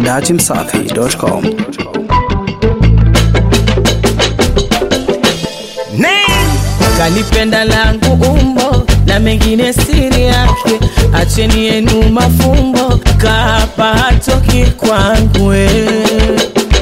datimsafi.com. kalipenda langu umbo na mengine siri yake, acheni yenu mafumbo, kaapa hatoki kwangu eh.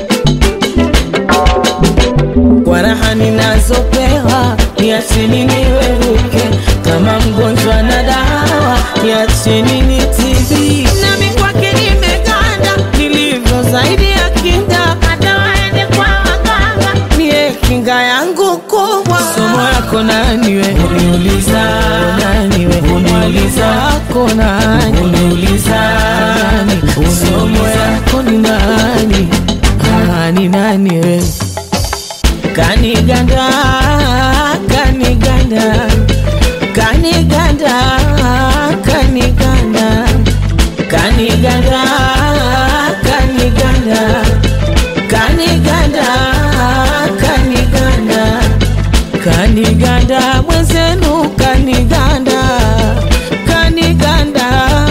kwa raha ninazopewa, niacheni niweruke kama mgonjwa na dawa, niacheni nitibi nami kwake nimeganda, nilivyo zaidi ya kinda, hata waende kwa waganga, mie kinga yangu kubwa. Somo yako nani we? Uniuliza nani we? Uniuliza yako nani? Uniuliza nani? Somo yako ni nani? Ah, ni nani we? kaniganda kaniganda kaniganda kaniganda kaniganda kaniganda kaniganda kaniganda kaniganda mwenzenu kaniganda kaniganda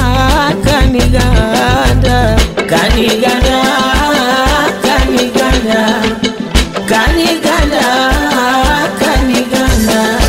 kaniganda kaniganda kaniganda kaniganda kaniganda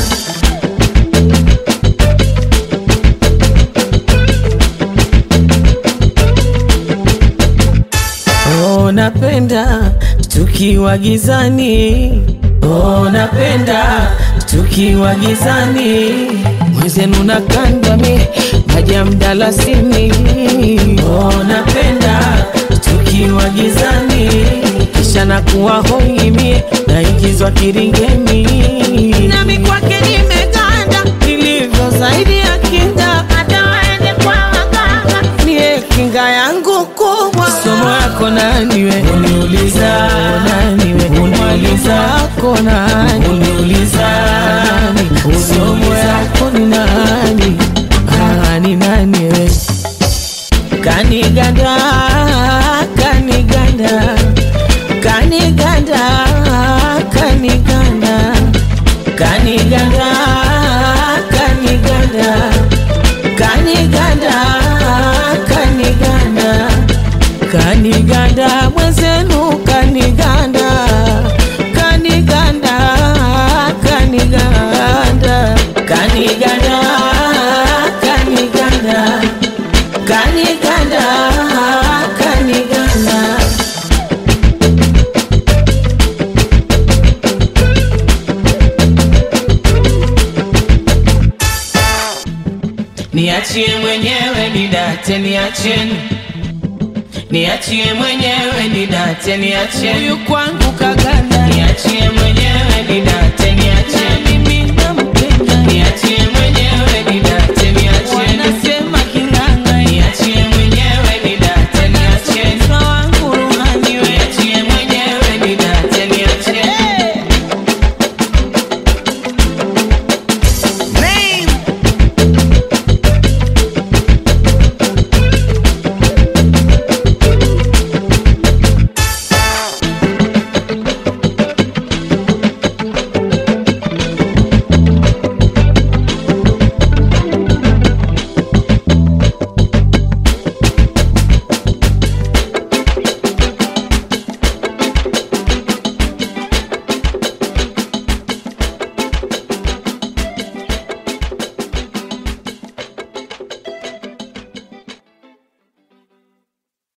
oh, napenda tukiwa gizani oh, napenda tukiwa gizani mwenzenu nakandami maji ya mdalasini oh, napenda tukiwa gizani kisha nakuwa hoimie naingizwa kiringeni nami kwake nimeganda nilivyo zaidi ya kinda hata waende kwa waganga niye kinga yangu kubwa somo yako nani we uniuliza nani we uniuliza yako nani uniuliza nani somo yako ni nani ah, ni nani we kaniganda kaniganda kaniganda kaniganda kaniganda kaniganda kaniganda kaniganda kaniganda mwenzenu kaniganda kaniganda kaniganda kaniganda kaniganda kaniganda kaniganda niachie mwenyewe nidate niacheni niachie mwenyewe nidate niacheni huyu kwangu kaganda niachie mwenyewe nidate